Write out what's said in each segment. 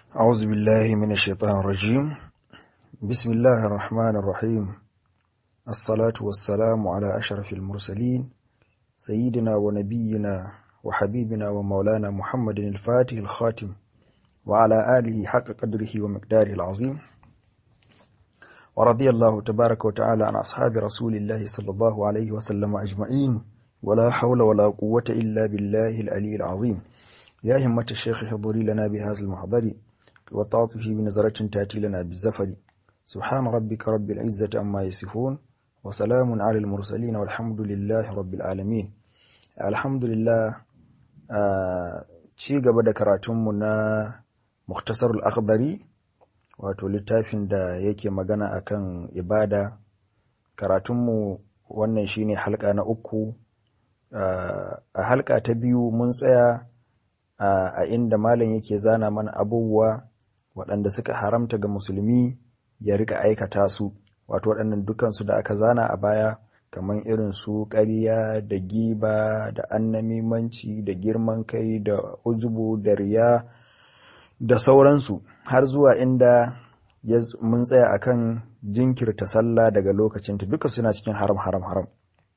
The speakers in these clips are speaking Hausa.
أعوذ بالله من الشيطان الرجيم بسم الله الرحمن الرحيم الصلاة والسلام على أشرف المرسلين سيدنا ونبينا وحبيبنا ومولانا محمد الفاتح الخاتم وعلى آله حق قدره ومقداره العظيم ورضي الله تبارك وتعالى عن أصحاب رسول الله صلى الله عليه وسلم أجمعين ولا حول ولا قوة إلا بالله العلي العظيم يا همة الشيخ حضوري لنا بهذا المحضر وتعطف بنظرة تأتي لنا بالزفر سبحان ربك رب العزة عما يصفون وسلام على المرسلين والحمد لله رب العالمين الحمد لله ci gaba da karatunmu na muktasarul akhbari wato littafin da yake magana akan ibada karatunmu wannan shine halka na uku a halka ta biyu mun tsaya a inda malam yake zana mana abubuwa waɗanda suka haramta ga musulmi ya rika aikata su wato waɗannan dukansu da aka zana a baya kamar irin su ƙarya da giba da annamimanci da girman kai da ujubu da riya da sauransu har zuwa inda mun tsaya akan jinkirta sallah daga lokacinta duka suna cikin haram haram haram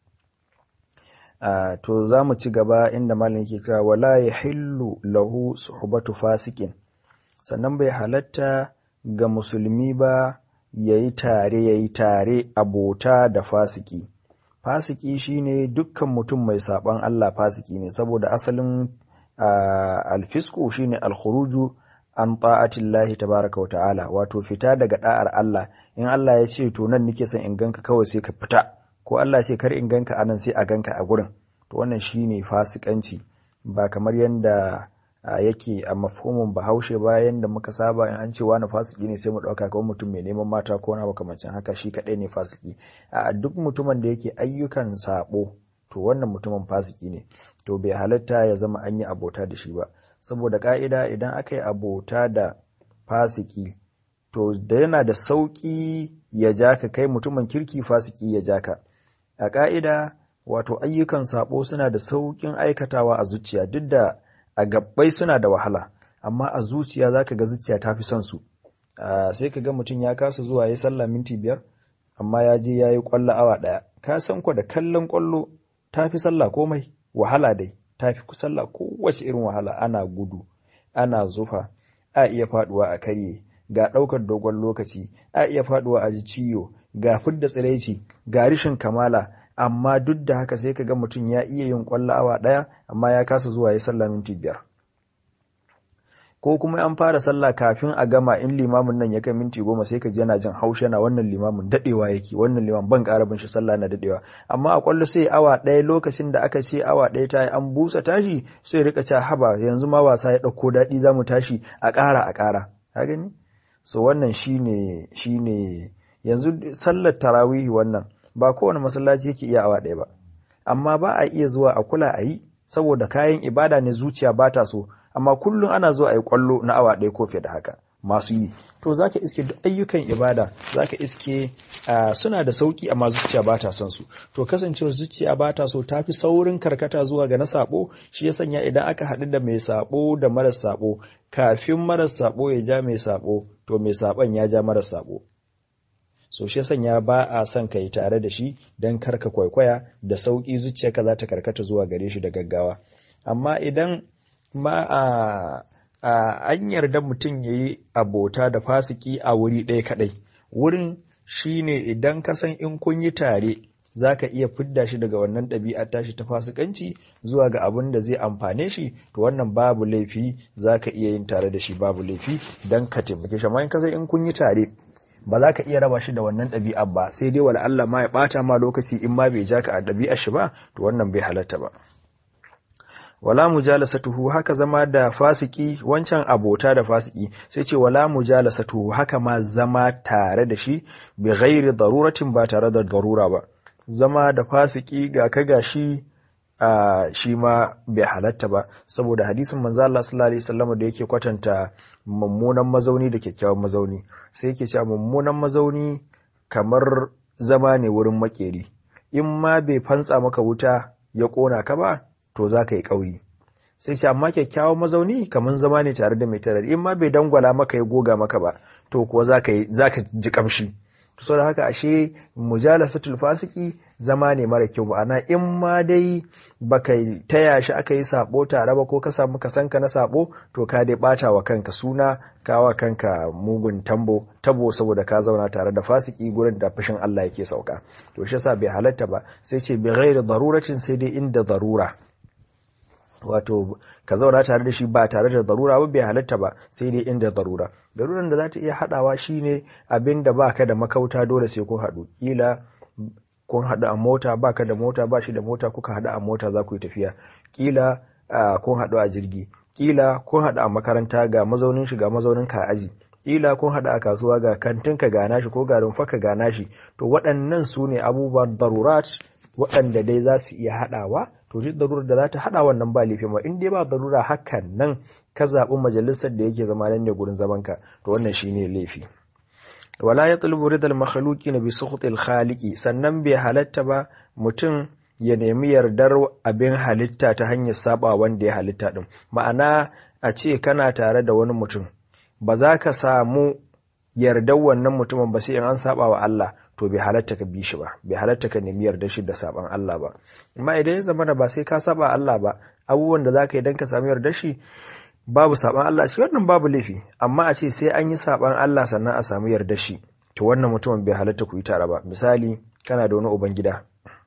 Uh, to za mu ci gaba inda malin yake cewa wala ya hillu lahu suhbatu fasikin sannan bai halatta ga musulmi ba yayi tare yayi tare abota da fasiki fasiki shine dukkan mutum mai saban Allah fasiki ne saboda asalin uh, alfisku shine alkhuruju an ta'atillahi tabaraka wa ta'ala wato fita daga da'ar Allah in Allah ya ce to nan nake son in ganka kawai sai ka fita ko Allah ce kar in ganka anan sai a ganka a gurin to wannan shine fasikanci ba kamar yanda yake a mafhumin bahaushe ba yanda muka saba in an ce wani fasiki ne sai mu dauka kawai mutum mai neman mata ko na makamancin haka shi kadai ne fasiki a duk mutumin da yake ayyukan sabo to wannan mutumin fasiki ne to bai halatta ya zama an yi abota da shi ba saboda ka'ida idan aka yi abota da fasiki to da yana da sauki ya ja ka kai mutumin kirki fasiki ya ja ka a ƙa'ida wato ayyukan saɓo suna da sauƙin aikatawa a zuciya duk da a gabbai suna da wahala amma a zuciya za ka ga zuciya ta fi son su sai ka ga mutum ya kasa zuwa ya sallah minti biyar amma ya je ya yi ƙwallo awa ɗaya ka san ku da kallon ƙwallo ta fi sallah komai wahala dai ta fi sallah kowace irin wahala ana gudu ana zufa a iya faɗuwa a karye ga ɗaukar dogon lokaci a iya faɗuwa a ji ciwo ga fidda tsiraici ga rishin kamala amma duk da haka sai ka ga mutum ya iya yin ƙwallo awa ɗaya amma ya kasa zuwa ya sallah minti biyar ko kuma an fara sallah kafin a gama in limamin nan ya kai minti goma sai ka ji yana jin haushi yana wannan limamin daɗewa yake wannan limamin ban ƙara bin shi sallah na daɗewa amma a ƙwallo sai awa ɗaya lokacin da aka ce awa ɗaya ta yi an busa tashi sai rika ca haba yanzu ma wasa ya ɗauko daɗi za mu tashi a ƙara a ƙara ka gani so wannan shine shine yanzu sallar tarawihi wannan ba kowane masallaci yake iya awa ɗaya ba amma ba a iya zuwa a kula a yi saboda kayan ibada ne zuciya ba ta so amma kullum ana zuwa a yi kwallo na awa ɗaya ko fiye da haka masu yi to zaka iske duk ayyukan ibada zaka iske suna da sauki amma zuciya ba ta son su to kasancewar zuciya ba ta so ta fi saurin karkata zuwa ga na sabo shi ya sanya idan aka haɗu da mai sabo da maras sabo kafin maras sabo ya ja mai sabo to mai saban ya ja maras sabo so shi sanya ba a son ka yi tare da shi don karka kwaikwaya da sauƙi zuciyarka za ta karkata zuwa gare shi da gaggawa amma idan ma a an yarda mutum ya yi abota da fasiki a wuri ɗaya kaɗai wurin shine idan ka san in kun yi tare za ka iya fidda shi daga wannan ɗabi'a tashi ta fasikanci zuwa ga abin da zai amfane shi to wannan babu laifi za ka iya yin tare da shi babu laifi don ka taimake shi amma in ka san in kun yi tare ba za ka iya raba shi da wannan ɗabi'a ba sai dai wala Allah ma ya ɓata ma lokaci in ma bai ja ka a ɗabi'ar shi ba to wannan bai halatta ba wala mujalasatuhu haka zama da fasiki wancan abota da fasiki sai ce wala mujalasatuhu haka ma zama tare da shi bi ghairi daruratin ba tare da darura ba zama da fasiki ga ka gashi a shi ma bai halatta ba saboda hadisin manzo Allah sallallahu alaihi wasallam da yake kwatanta mummunan mazauni da kyakkyawan mazauni sai yake cewa mummunan mazauni kamar zama ne wurin makeri in ma bai fantsa maka wuta ya kona ka ba to za ka yi ƙauyi sai ce amma kyakkyawan mazauni kamar zama ne tare da mai tarari in ma bai dangwala maka ya goga maka ba to kuwa zaka zaka ji kamshi to saboda haka ashe mujalasatul fasiki zama ne mara kyau ma'ana in ma dai baka taya shi aka yi sabo tare ba ko ka samu kasanka na sabo to ka dai bata wa kanka suna kawa kanka mugun tambo tabo saboda ka zauna tare da fasiki gurin da fushin Allah yake sauka to shi yasa bai halatta ba sai ce bi ghairi daruratin sai dai inda darura wato ka zauna tare da shi ba tare da darura ba bai halatta ba sai dai inda darura daruran da za ta iya hadawa shine abin da baka da makauta dole sai kun haɗu kila kun haɗu a mota baka da mota ba shi da mota kuka haɗu a mota za ku yi tafiya kila kun haɗu a jirgi kila kun haɗu a makaranta ga mazaunin shi ga mazaunin ka aji kila kun haɗu a kasuwa ga kantin ka gana shi ko ga rumfa ka gana shi to waɗannan su ne abubuwan darurat waɗanda dai za su iya haɗawa to duk darurar da za ta haɗa wannan ba laifi ma in dai ba darura hakan nan ka zaɓi majalisar da yake zama nan ne gurin zaman ka to wannan shine laifi wala ya tulubu ridal makhluqi na bi sukhtil khaliqi sannan bai halatta ba mutum ya nemi yardar abin halitta ta hanyar saba wanda ya halitta din ma'ana a ce kana tare da wani mutum ba za ka samu yardar wannan mutumin ba sai in an saba wa Allah to bai halatta ka bi shi ba bai halatta ka nemi yardar shi da saban Allah ba amma idan ya zama ba sai ka saba Allah ba abubuwan da zaka yi dan ka samu yardar shi babu saban Allah shi wannan babu laifi amma a ce sai an yi saban Allah sannan a samu yardar shi to wannan mutumin bai halatta ku yi tare ba misali kana da wani uban gida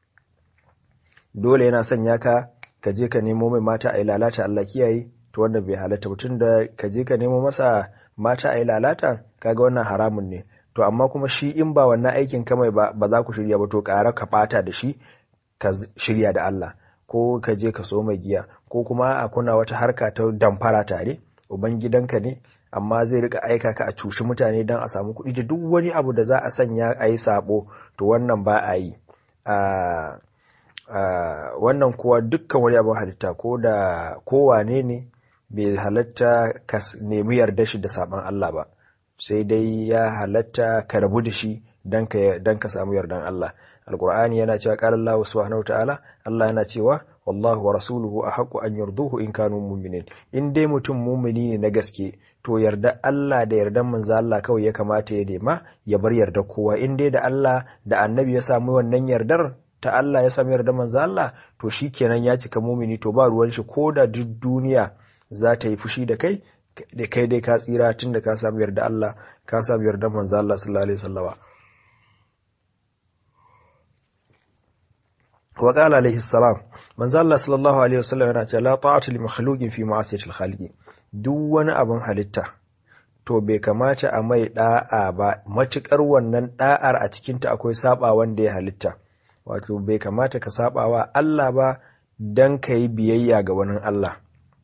dole yana sanya ka ka je ka nemo mai mata a yi lalata Allah kiyaye to wannan bai halatta mutum da ka je ka nemo masa mata a yi lalata kaga wannan haramun ne to amma kuma shi in ba wannan aikin kamai ba ba za ku shirya ba to ƙara ka ɓata da shi ka shirya da Allah ko ka je ka so mai giya ko kuma a kuna wata harka ta damfara tare uban gidanka ne amma zai rika aika ka a cushi mutane don a samu kuɗi da duk wani abu da za a sanya a yi sabo to wannan ba a yi wannan kuwa dukkan wani abin halitta ko da kowane ne bai halatta ka nemi yarda shi da saban Allah ba sai dai ya halatta ka rabu da shi don ka samu yardan Allah alkur'ani yana cewa qala Allah subhanahu wa ta'ala Allah yana cewa wallahu wa rasuluhu ahqqu an yurduhu in kanu mu'minin in dai mutum mumini ne na gaske to yarda Allah da yardan manzo Allah kawai ya kamata ya nema ya bar yarda kowa in dai da Allah da annabi ya samu wannan yardar ta Allah ya samu yarda manzo Allah to shikenan ya cika mumini to ba ruwan shi ko da duk duniya za ta yi fushi da kai da kai dai ka tsira tun da ka samu yarda Allah ka samu yarda manzo Allah sallallahu alaihi wasallama wa qala alaihi salam manzo Allah sallallahu alaihi wasallam yana cewa la ta'ata li makhluqin fi ma'siyati al-khaliq duk wani abin halitta to bai kamata a mai da'a ba matukar wannan da'ar a cikin ta akwai saba wanda ya halitta wato bai kamata ka saba wa Allah ba dan kai biyayya ga wani Allah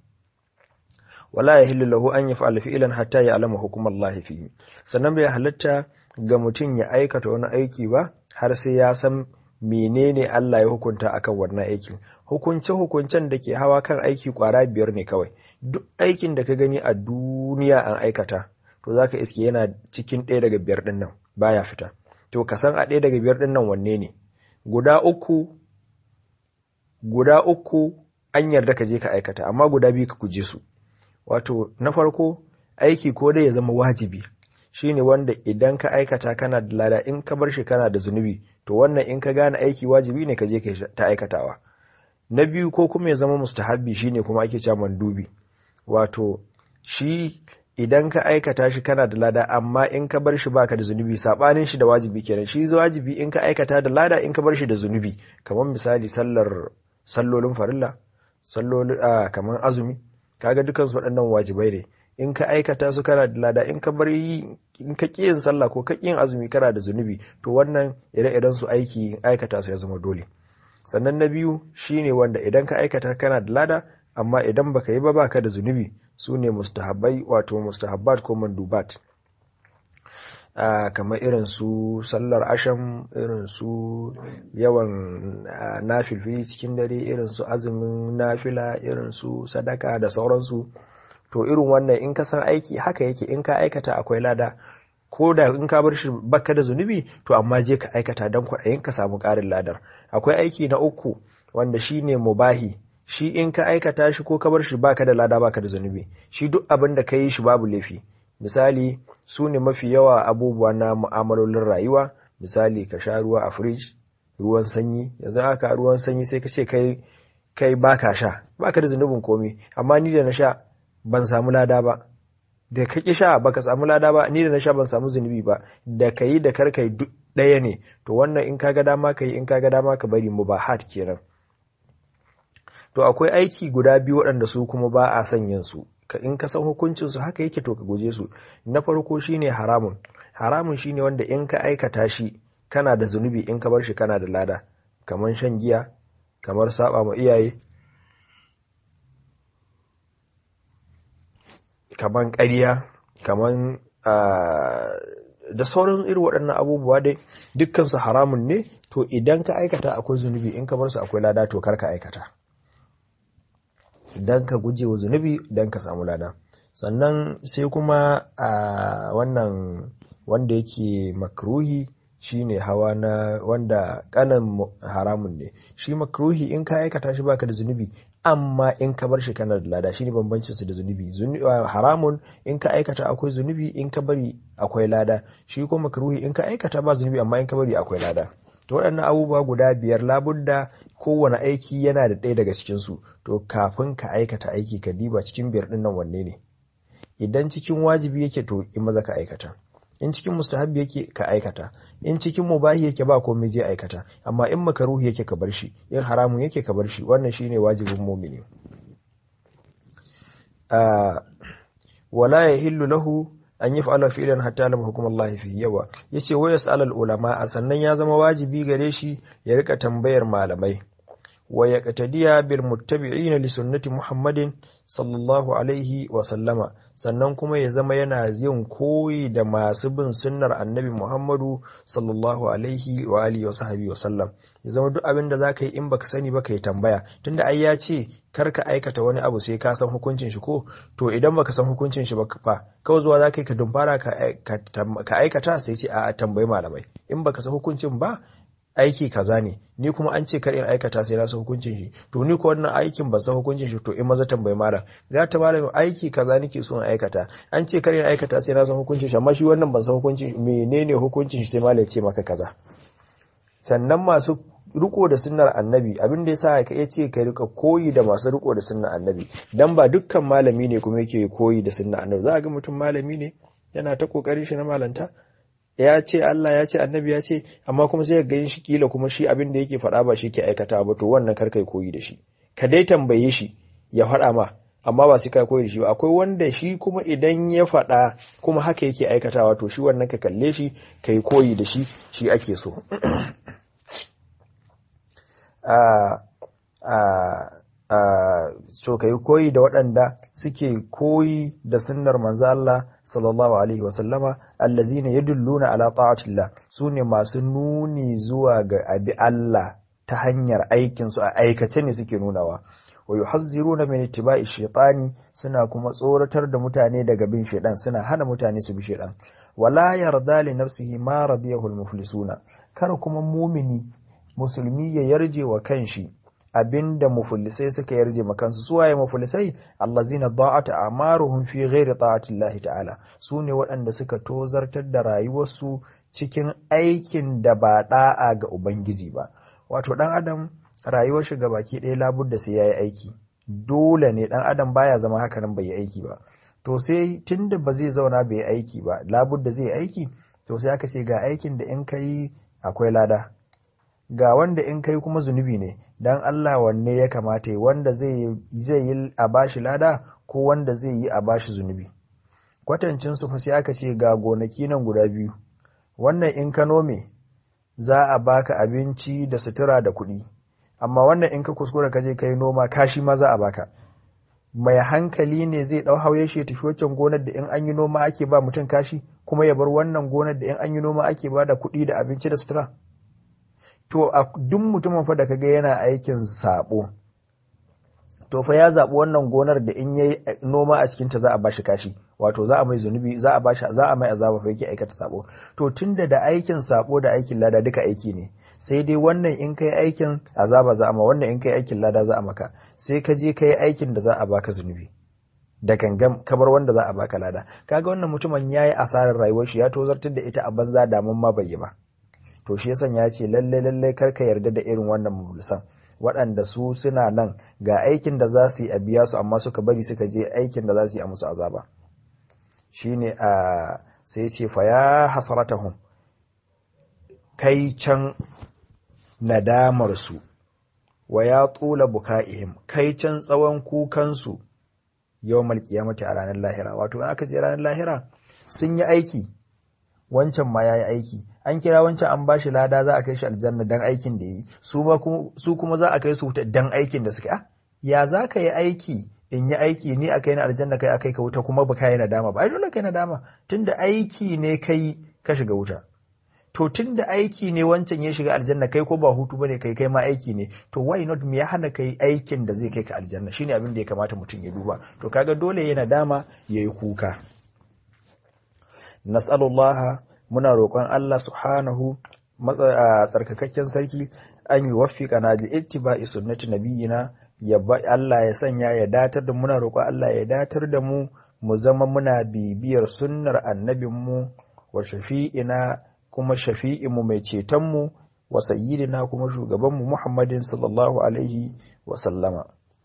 wala yahillu lahu an yaf'ala fi'lan hatta ya'lama hukum Allah fihi sannan bai halitta ga mutum ya aikata wani aiki ba har sai ya san menene Allah ya hukunta akan wannan aikin hukunce hukuncen da ke hawa kan aiki kwara biyar ne kawai duk aikin da ka gani a duniya an aikata to zaka iske yana cikin ɗaya daga biyar ɗin nan baya fita to ka san a ɗaya daga biyar ɗin nan wanne ne guda uku guda uku an yarda ka je ka aikata amma guda biyu ka guje su wato na farko aiki ko dai ya zama wajibi shine wanda idan ka aikata kana da lada in ka bar shi kana da zunubi to wannan in ka gane aiki wajibi ne ka je ka ta aikatawa na biyu ko kuma ya zama mustahabbi shine kuma ake cewa mandubi wato shi idan ka aikata shi kana da lada amma in ka bar shi baka da zunubi sabanin shi da wajibi kenan shi wajibi in ka aikata da lada in ka bar shi da zunubi kamar misali sallar sallolin farilla sallolin kamar azumi kaga dukan su waɗannan wajibai ne in ka aikata su kana da lada in ka bar in ka yin sallah ko ka yin azumi kana da zunubi to wannan ire-iren su aiki aikata su ya zama dole sannan na biyu shine wanda idan ka aikata kana da lada amma idan baka yi ba baka da zunubi su ne mustahabbai wato mustahabbat ko mandubat kamar irin su sallar asham irin su yawan nafilfili cikin dare irin su azumin nafila irin su sadaka da sauransu to irin wannan in ka san aiki haka yake in ka aikata akwai lada ko da in ka bar shi baka da zunubi to amma je ka aikata don kwaɗayin ka samu ƙarin ladar akwai aiki na uku wanda shine mubahi shi in ka aikata shi ko ka bar shi baka da lada baka da zunubi shi duk abin da ka yi shi babu laifi misali su ne mafi yawa abubuwa na mu'amalolin rayuwa misali ka sha ruwa a firij ruwan sanyi yanzu aka ruwan sanyi sai ka ce kai kai baka sha baka da zunubin komai amma ni da na sha ban samu lada ba da ka ki sha baka samu lada ba ni da na sha ban samu zunubi ba da ka yi da karkai duk ɗaya ne to wannan in kaga dama ka yi in kaga dama ka bari mu ba hat kenan to akwai aiki guda biyu waɗanda su kuma ba a son yin su in ka san hukuncin su haka yake to ka guje su na farko shine haramun haramun shine wanda in ka aikata shi kana da zunubi in ka bar shi kana da lada kamar shan giya kamar saba ma iyaye kamar ƙarya kamar da sauran irin waɗannan abubuwa dai dukkansu haramun ne to idan ka aikata akwai zunubi in ka bar su akwai lada to kar ka aikata idan ka guje wa zunubi don ka samu lada sannan sai kuma a wannan wanda yake makruhi shine hawa na wanda kanan haramun ne shi makruhi in ka aikata shi baka da zunubi amma in ka bar shi kana da lada shine bambancin su da zunubi haramun in ka aikata akwai zunubi in ka bari akwai lada shi ko makruhi in ka aikata ba zunubi amma in ka bari akwai lada to waɗannan abubuwa guda biyar labudda kowane aiki yana da ɗaya daga cikinsu to kafin ka aikata aiki ka diba cikin biyar ɗin nan wanne ne idan cikin wajibi yake to in maza ka aikata in cikin mustahabbi yake ka aikata in cikin mubahi yake ba komai je aikata amma in makaruhi yake ka bar shi in haramun yake ka bar shi wannan shine wajibin mumini wala yahillu lahu an yi fa'ala fi'lan hatta lam hukum Allah fi yawa yace wa yas'al al ulama sannan ya zama wajibi gare shi ya rika tambayar malamai wa yaqtadiya bil muttabi'ina li sunnati Muhammadin sallallahu alaihi wa sallama sannan kuma ya zama yana yin koyi da masu bin sunnar annabi Muhammadu sallallahu alaihi wa alihi wa sahbihi wa sallam ya zama duk abin da zaka yi in baka sani ba kai tambaya tunda ai ya ce kar ka aikata wani abu sai ka san hukuncin shi ko to idan baka san hukuncin shi ba fa kawai zuwa zaka yi ka dumfara ka aikata sai ce a tambayi malamai in baka san hukuncin ba aiki kaza ne ni kuma an ce kar in aikata sai na san hukuncin shi to ni ko wannan aikin ban san hukuncin shi to in maza tambayi malam ga ta malam aiki kaza nake so in aikata an ce kar in aikata sai na san hukuncin shi amma shi wannan ban san hukuncin menene hukuncin shi sai malam ya ce maka kaza sannan masu riko da sunnar annabi abin da yasa ka ce ka rika koyi da masu riko da sunnar annabi dan ba dukkan malami ne kuma yake koyi da sunnar annabi za ga mutum malami ne yana ta kokarin shi na malanta ya ce Allah ya ce annabi ya ce amma kuma sai ga shi kila kuma shi abin da yake faɗa ba shi ke aikata ba to wannan kar kai koyi da shi ka dai tambaye shi ya faɗa ma amma ba sai ka koyi da shi ba akwai wanda shi kuma idan ya faɗa kuma haka yake aikatawa to shi wannan ka kalle shi kai koyi da shi shi ake so so kai koyi da waɗanda suke koyi da sunnar manzo Allah sallallahu alaihi wa sallama allazina yadulluna ala ta'atillah sune masu nuni zuwa ga abi Allah ta hanyar aikin su a aikace ne suke nunawa wa yuhazziruna min ittiba'i shaytani suna kuma tsoratar da mutane daga bin shaydan suna hana mutane su bi shaydan wala yarda li nafsihi ma radiyahu al-muflisuna kar kuma mumini musulmi ya yarje wa kanshi abinda mufullisai suka yarje makansu su waye mufullisai allazina da'at a'maruhum fi ghairi ta'ati Allah ta'ala su ne waɗanda suka tozartar da rayuwarsu cikin aikin da ba da'a ga ubangiji ba wato dan adam rayuwar shi baki ɗaya labudda sai yayi aiki dole ne dan adam baya zama haka nan bai yi aiki ba to sai tunda ba zai zauna bai aiki ba labudda zai aiki to sai aka ce ga aikin da in kai akwai lada ga wanda in kai kuma zunubi ne dan Allah wanne ya kamata wanda zai zai yi a bashi lada ko wanda zai yi a bashi zunubi kwatancin su fa sai aka ce ga gonaki nan guda biyu wannan in ka nome za a baka abinci da sutura da kuɗi amma wannan in ka kuskura ka je kai noma kashi ma za a baka mai hankali ne zai dau hauye shi ya tafi waccan gonar da in an yi noma ake ba mutum kashi kuma ya bar wannan gonar da in an yi noma ake ba da kuɗi da abinci da sutura to a duk mutumin fa da kaga yana aikin sabo to fa ya zaɓi wannan gonar da in yayi noma a cikinta za a bashi kashi wato za a mai zunubi za a bashi za a mai azaba fa yake aikata sabo to tunda da aikin sabo da aikin lada duka aiki ne sai dai wannan in kai aikin azaba za a ma wannan in kai aikin lada za a maka sai ka je kai aikin da za a baka zunubi da gangan kabar wanda za a baka lada kaga wannan mutumin yayi asarar rayuwar shi ya tozartar da ita a banza da mun ma bai yi ba to shi yasan ya ce lalle lalle kar ka yarda da irin wannan mulusan waɗanda su suna nan ga aikin da za su yi a biya su amma suka bari suka je aikin da za su yi a musu azaba shine a sai ce fa ya hasaratahum kai can nadamar su wa ya tula buka'ihim kai can tsawon kukansu yawmal qiyamati a ranar lahira wato in aka je ranar lahira sun yi aiki wancan ma yayi aiki an kira wancan an bashi lada za a kai shi aljanna dan aikin da yi su kuma za a kai su wuta dan aikin da suka ya za ka yi aiki in yi aiki ni a kai na aljanna kai akai ka wuta kuma ba kai nadama ba ai dole kai nadama tunda aiki ne kai ka shiga wuta to tunda aiki ne wancan ya shiga aljanna kai ko ba hutu bane kai kai ma aiki ne to why not me ya hana kai aikin da zai kai ka aljanna shine abin da ya kamata mutum ya duba to kaga dole yana dama yayi kuka nas'alullaha muna roƙon Allah subhanahu tsarkakakken sarki an yi waffiƙa na da ittiba'i sunnati nabiyina ya Allah ya sanya ya datar da muna roƙon Allah ya datar da mu mu zama muna bibiyar sunnar annabinmu wa shafi'ina kuma shafi'inmu mai cetonmu wa sayyidina kuma shugabanmu Muhammadin sallallahu alaihi wa sallama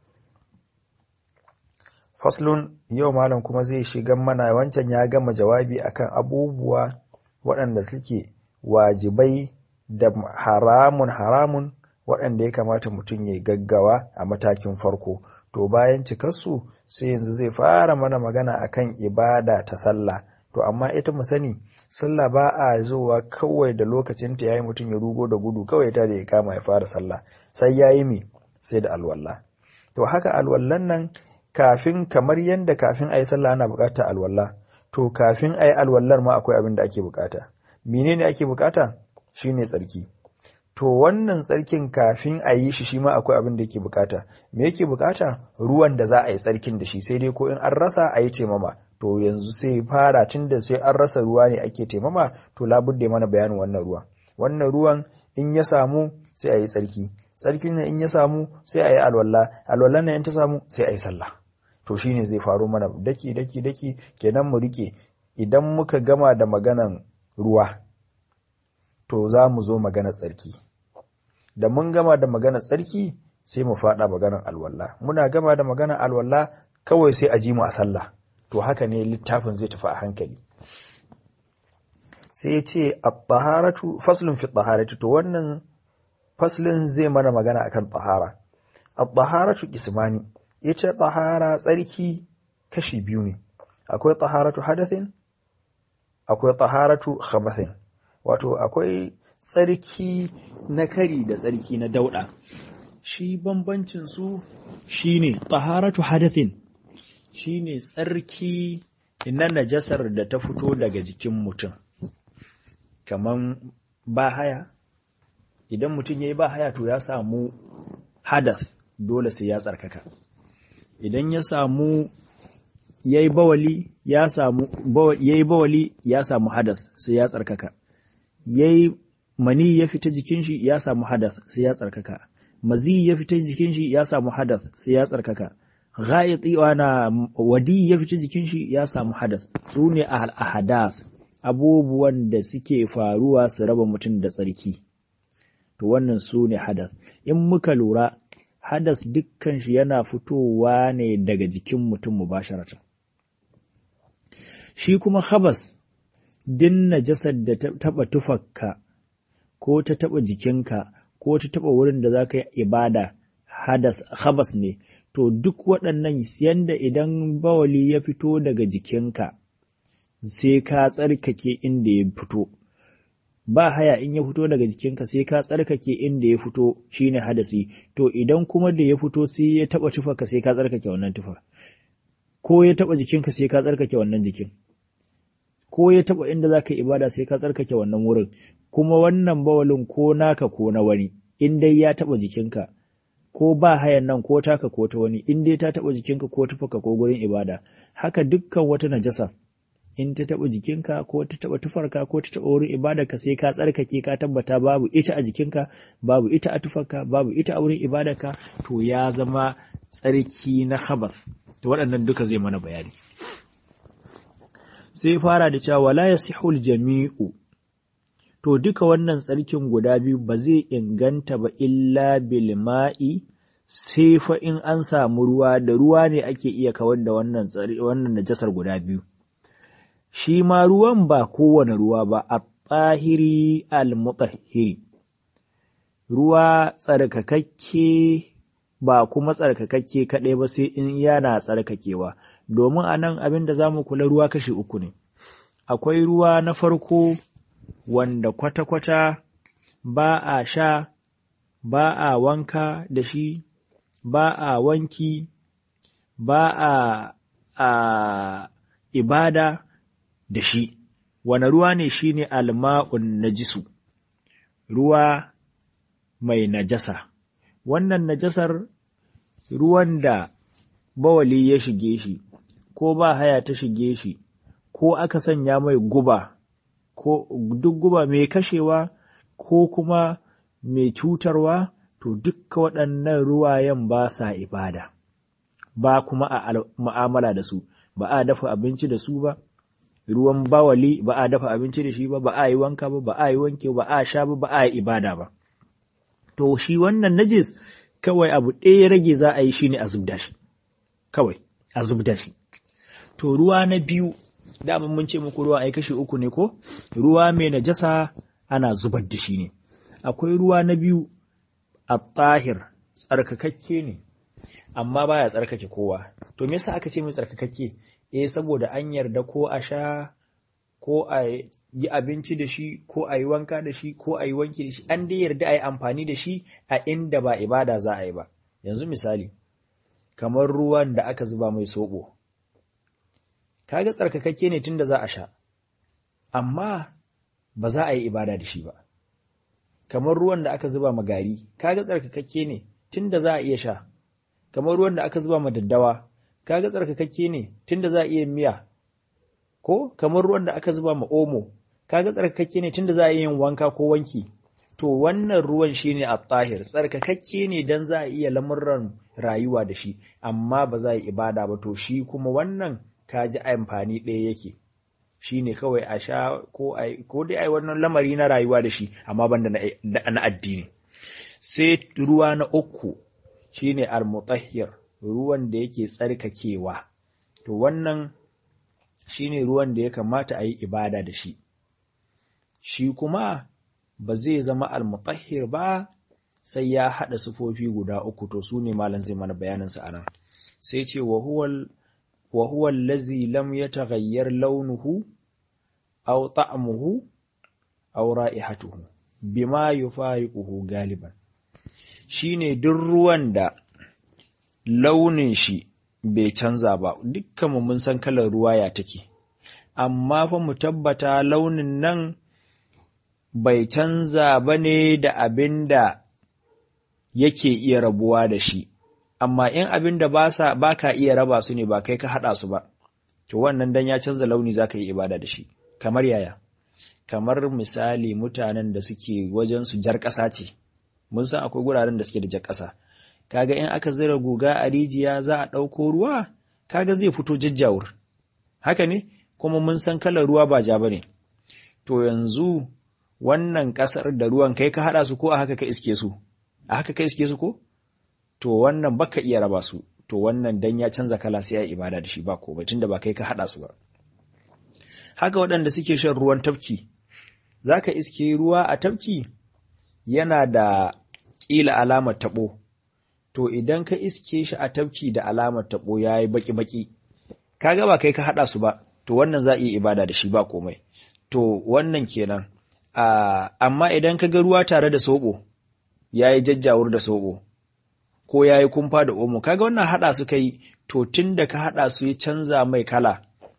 faslun yau malam kuma zai shiga mana wancan ya gama jawabi akan abubuwa waɗanda suke wajibai da haramun haramun waɗanda ya kamata mutum ya gaggawa a matakin farko to bayan cikarsu sai yanzu zai fara mana magana akan ibada ta sallah to amma ita mu sani sallah ba a zuwa kawai da lokacinta yayi mutum ya rugo da gudu kawai ta da ya kama ya fara sallah sai yayi mi sai da alwala to haka alwallan nan kafin kamar yadda kafin a yi sallah ana bukatar alwala to kafin a yi alwallar ma akwai abin da ake bukata menene ake bukata shine tsarki to wannan tsarkin kafin a yi shi shi ma akwai abin da yake bukata me yake bukata ruwan da za a yi tsarkin da shi sai dai ko in an rasa a yi taimama to yanzu sai fara tun da sai an rasa ruwa ne ake taimama to labudde mana bayanin wannan ruwan wannan ruwan in ya samu sai a yi tsarki tsarkin nan in ya samu sai a yi alwala alwallan nan in ta samu sai a yi sallah to shine zai faru mana daki daki daki kenan mu rike idan muka gama da maganan ruwa to za mu zo maganar tsarki da mun gama da maganar tsarki sai mu fada maganar alwala muna gama da maganar alwala kawai sai a ji mu a sallah to haka ne littafin zai tafi a hankali sai ya ce at-taharatu faslun fi taharati to wannan faslin zai mana magana akan tahara at-taharatu qismani ita tahara tsarki kashi biyu ne akwai taharatu hadathin akwai taharatu khabathin wato akwai tsarki na kari da tsarki na dauda shi bambancin su shine taharatu hadathin shine tsarki na najasar da ta fito daga jikin mutum kaman bahaya idan mutum yayi bahaya to ya samu hadath dole sai ya tsarkaka idan ya samu yayi bawali ya samu yayi bawali ya samu hadath sai ya tsarkaka yayi mani ya fita jikin shi ya samu hadath sai ya tsarkaka mazi ya fita jikin shi ya samu hadath sai ya tsarkaka ghaiti wana wadi ya fita jikin shi ya samu hadath sune al ahadath abubuwan da suke faruwa su raba mutum da tsarki to wannan sune hadath in muka lura hadas dukkan shi yana fitowa ne daga jikin mutum mubasharatan shi kuma khabas din najasar da ta taba tufarka ko ta taba jikinka ko ta taba wurin da zaka yi ibada hadas khabas ne to duk waɗannan yanda idan bawali ya fito daga jikinka sai ka tsarkake inda ya fito ba haya in ya fito daga jikinka sai ka tsarkake inda ya fito shine hadasi to idan kuma da ya fito sai ya taba tufarka sai ka tsarkake wannan tufar ko ya taba jikinka sai ka tsarkake wannan jikin ko ya taba inda zaka ibada sai ka tsarkake wannan wurin kuma wannan bawalin ko naka ko na wani in dai ya taba jikinka ko ba hayan nan ko taka ko ta wani in dai ta taɓa jikinka ko tufarka ko gurin ibada haka dukkan wata najasa in ta taɓa jikinka ko ta taɓa tufarka ko ta taɓa wurin ibadarka sai ka tsarkake ka tabbata babu ita a jikinka babu ita a tufarka babu ita a wurin ibadarka to ya zama tsarki na khabar to waɗannan duka zai mana bayani sai fara da cewa wala yasihul jami'u to duka wannan tsarkin guda biyu ba zai inganta ba illa bil ma'i sai fa in an samu ruwa da ruwa ne ake iya kawar da wannan wannan najasar guda biyu shi ma ruwan ba kowane ruwa ba a tsahiri al-mutahhiri ruwa tsarkakakke ba kuma tsarkakakke kaɗai ba sai in yana tsarkakewa domin a nan abin da za mu kula ruwa kashi uku ne akwai ruwa na farko wanda kwata-kwata ba a sha ba a wanka da shi ba a wanki ba a, a ibada da shi, wane ruwa ne shi ne alma'un najisu, ruwa mai najasa. Wannan najasar ruwan da bawali ya shige shi, ko ba haya ta shige shi, ko aka sanya mai guba, ko duk guba mai kashewa, ko kuma mai cutarwa, to dukka waɗannan ruwayen ba sa ibada, ba kuma a mu'amala da su, ba a dafa abinci da su ba. ruwan bawali ba a dafa abinci da shi ba ba a yi wanka ba ba a yi wanke ba a sha ba ba a yi ibada ba to shi wannan najis kawai abu ɗaya ya rage za a yi shine a zubda shi kawai a zubda shi to ruwa na biyu dama mun ce muku ruwa ai kashi uku ne ko ruwa mai najasa ana zubar da shi ne akwai ruwa na biyu a tahir tsarkakakke ne amma baya tsarkake kowa to me yasa aka ce mai tsarkakakke eh saboda an yarda ko a sha ko a yi abinci da shi ko a yi wanka da shi ko a yi wanki da shi an dai yarda a yi amfani da shi a inda ba ibada za a yi ba yanzu misali kamar ruwan da aka zuba mai soɓo kaga tsarkakakke ne tunda za a sha amma ba za a yi ibada da shi ba kamar ruwan da aka zuba ma gari kaga tsarkakakke ne tunda za a iya sha kamar ruwan da aka zuba ma daddawa kaga tsarkakakke ne tunda za a iya miya ko kamar ruwan da aka zuba ma omo kaga tsarkakakke ne tunda za a iya yin wanka ko wanki to wannan ruwan shine at-tahir tsarkakakke ne dan za a iya lamurran rayuwa da shi amma ba za a yi ibada ba to shi kuma wannan kaji amfani ɗaya yake shine kawai a sha ko ai ko dai ai wannan lamari na rayuwa da shi amma banda na, na addini sai ruwa na uku shine al-mutahhir ruwan da yake tsarkakewa to wannan shine ruwan da ya kamata a yi ibada da shi shi kuma ba zai zama almutahhir ba sai ya haɗa sufofi guda uku to su ne malam zai mana bayaninsa a nan sai ce wa huwa allazi lam yataghayyar launuhu aw ta'muhu aw ra'ihatuhu bima yufariquhu galiban shine duk ruwan da launin shi bai canza ba dukkanmu mun san kalar ruwa ya take amma fa mu tabbata launin nan bai canza ba ne da abin da yake iya rabuwa da shi amma in abin da ba ka iya raba su ne ba kai ka haɗa su ba to wannan dan ya canza launi za ka yi ibada da shi kamar yaya kamar misali mutanen da suke wajen su jar ƙasa ce mun san akwai guraren da suke da jar ƙasa kaga in aka zira guga a rijiya za a ɗauko ruwa kaga zai fito jajjawur haka ne kuma mun san kalar ruwa ba ja bane to yanzu wannan ƙasar da ruwan kai ka haɗa su ko a haka ka iske su a haka ka iske su ko to wannan baka iya raba su to wannan dan ya canza kala sai ya ibada da shi ba ko batun da ba kai ka haɗa su ba haka waɗanda suke shan ruwan tafki zaka iske ruwa a tafki yana da ƙila alamar taɓo to idan ka iske shi a tafki da alamar taɓo ya yi baƙi-baƙi, ka ga ba kai ka haɗa su ba, to wannan za a iya ibada da shi ba komai. To wannan kenan, amma idan ka ga ruwa tare da soɓo, ya yi jajjawur da soɓo, ko ya yi kumfa da omo, kaga wannan haɗa su kai, to tun da ka haɗa su ya canza mai kala,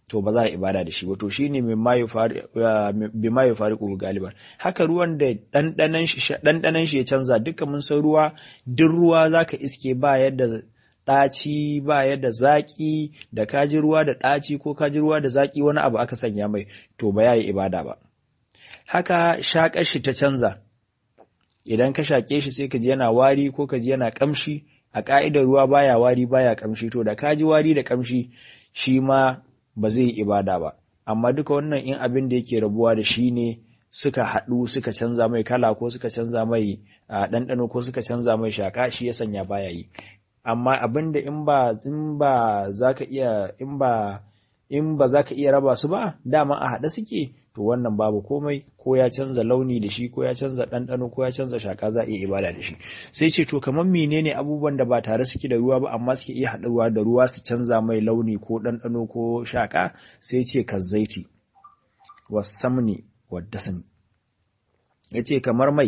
to ba za a ibada da shi ba to shine bi ma yufariqu galiban haka ruwan da ɗanɗanan shi ya canza duka mun san ruwa duk ruwa zaka iske ba yadda ɗaci ba yadda zaƙi da kaji ruwa da ɗaci ko kaji ruwa da zaƙi wani abu aka sanya mai to ba yayi ibada ba haka shaƙar shi ta canza idan ka shaƙe shi sai ka ji yana wari ko ka ji yana ƙamshi a ƙa'idar ruwa baya wari baya ƙamshi to da ka ji wari da ƙamshi shi ma ba zai yi ibada ba amma duka wannan in abin da yake rabuwa da shi ne suka haɗu suka canza mai kala ko suka canza mai ɗanɗano ko suka canza mai shaƙa shi ya sanya baya yi amma abin da in ba in ba za ka iya in ba in ba za ka iya raba su ba dama a haɗe suke to wannan babu komai ko ya canza launi da shi ko ya canza ɗanɗano ko ya canza shaka za a iya ibada da shi sai ce to kamar menene abubuwan da ba tare suke da ruwa ba amma suke iya haɗuwa da ruwa su canza mai launi ko ɗanɗano ko shaka sai ce kazzaiti wasamni waddasani ya ce kamar mai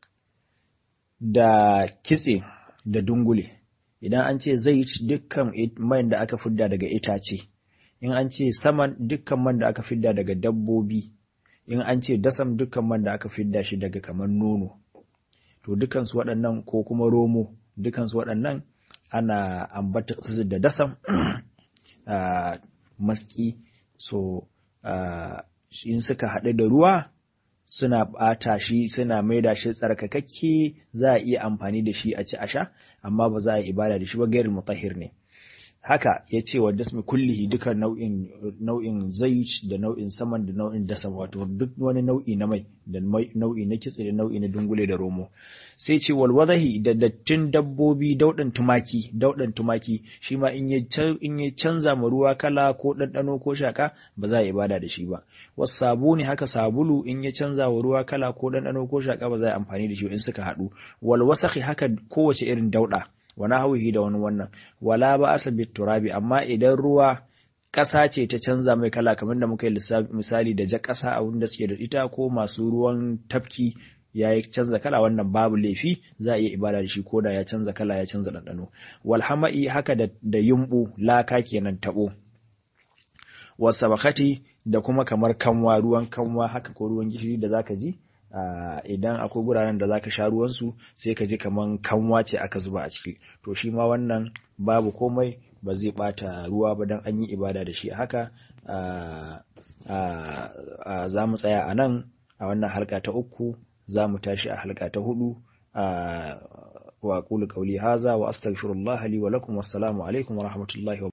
da kitse da dungule idan an ce zait dukkan mai da aka fidda daga itace in an ce saman dukkan man da aka fidda daga dabbobi in an ce dasam dukkan man da aka fidda shi daga kamar nono to dukansu waɗannan ko kuma romo dukansu waɗannan ana ambata su da dasam uh, maski so uh, in suka haɗu da ruwa suna ɓata shi suna maida shi tsarkakakke za a iya amfani da shi a ci a sha amma ba za a ibada da shi ba gairin mutahir ne haka ya ce wa dasmi kullihi duka nau'in nau'in zait da nau'in saman da nau'in dasam wato duk wani nau'i na mai da nau'i na kitse da nau'i na dungule da romo sai ce wal wadahi da dattin dabbobi daudan tumaki daudan tumaki shi ma in ya in ya canza ma ruwa kala ko ɗanɗano ko shaka ba za a ibada da shi ba was sabuni haka sabulu in ya canza wa ruwa kala ko ɗanɗano ko shaka ba za a amfani da shi in suka haɗu wal wasakhi haka kowace irin dauɗa wani hauhi da wani wannan wala ba asabit turabi amma idan ruwa ƙasa ce ta canza mai kala kamar da muka yi misali da ja ƙasa a wanda suke da ita ko masu ruwan tafki ya yi canza kala wannan babu laifi za a iya ibada da shi ko da ya canza kala ya canza ɗanɗano walhama'i haka da, da yumɓu laka kenan taɓo wasabakati da kuma kamar kanwa ruwan kanwa haka ko ruwan gishiri da zaka ji Uh, idan akwai guraren da zaka sha ruwansu sai ka ji kaman kanwa ce aka zuba a ciki to shi ma wannan babu komai ba zai bata ruwa ba dan an yi ibada da shi haka uh, uh, za mu tsaya a nan a wannan halka ta uku za mu tashi a halka ta hudu wa qulu qawli haza wa astaghfirullah li wa lakum wassalamu alaikum wa rahmatullahi wa